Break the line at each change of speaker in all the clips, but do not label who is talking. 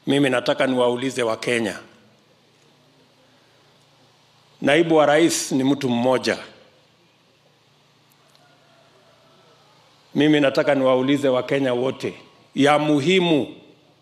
mimi nataka niwaulize Wakenya, naibu wa rais ni mtu mmoja. Mimi nataka niwaulize Wakenya wote, ya muhimu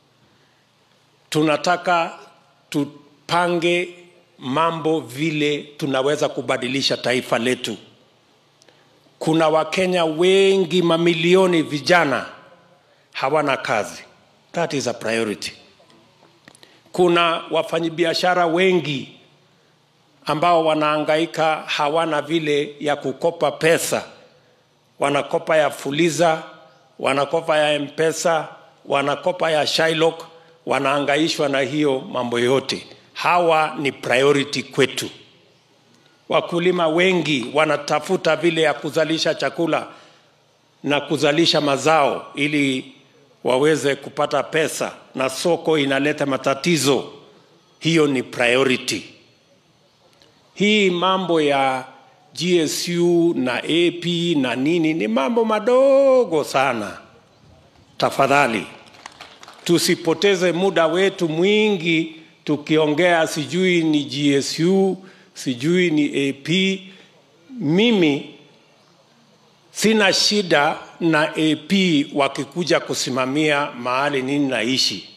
tunataka tupange mambo vile tunaweza kubadilisha taifa letu. Kuna Wakenya wengi, mamilioni vijana hawana kazi. That is a priority. Kuna wafanyabiashara wengi ambao wanaangaika, hawana vile ya kukopa pesa, wanakopa ya Fuliza, wanakopa ya Mpesa, wanakopa ya Shylock, wanaangaishwa na hiyo mambo yote. Hawa ni priority kwetu. Wakulima wengi wanatafuta vile ya kuzalisha chakula na kuzalisha mazao ili waweze kupata pesa, na soko inaleta matatizo. Hiyo ni priority. Hii mambo ya GSU na AP na nini ni mambo madogo sana. Tafadhali tusipoteze muda wetu mwingi tukiongea sijui ni GSU, sijui ni AP. Mimi sina shida na AP wakikuja kusimamia mahali nini naishi.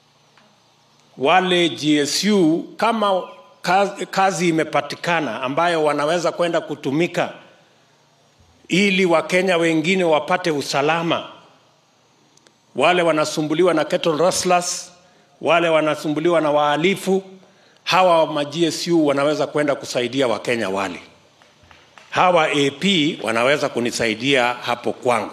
Wale GSU kama kazi, kazi imepatikana ambayo wanaweza kwenda kutumika ili Wakenya wengine wapate usalama, wale wanasumbuliwa na cattle rustlers, wale wanasumbuliwa na wahalifu, hawa ma GSU wanaweza kwenda kusaidia Wakenya wale. Hawa AP wanaweza kunisaidia hapo kwangu,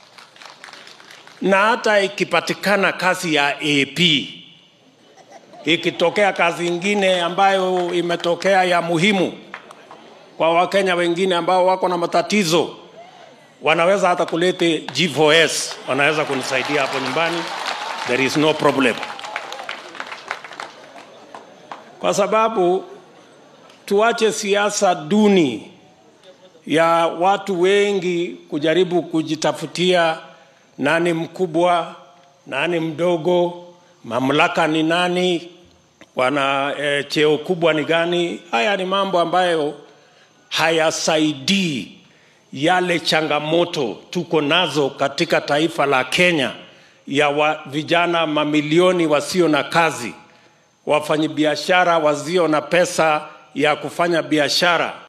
na hata ikipatikana kazi ya AP, ikitokea kazi ingine ambayo imetokea ya muhimu kwa Wakenya wengine ambao wako na matatizo, wanaweza hata kulete G4S, wanaweza kunisaidia hapo nyumbani, there is no problem, kwa sababu tuache siasa duni ya watu wengi kujaribu kujitafutia nani mkubwa, nani mdogo, mamlaka ni nani, wana e, cheo kubwa ni gani. Haya ni mambo ambayo hayasaidii yale changamoto tuko nazo katika taifa la Kenya ya wa, vijana mamilioni wasio na kazi, wafanyabiashara wasio na pesa ya kufanya biashara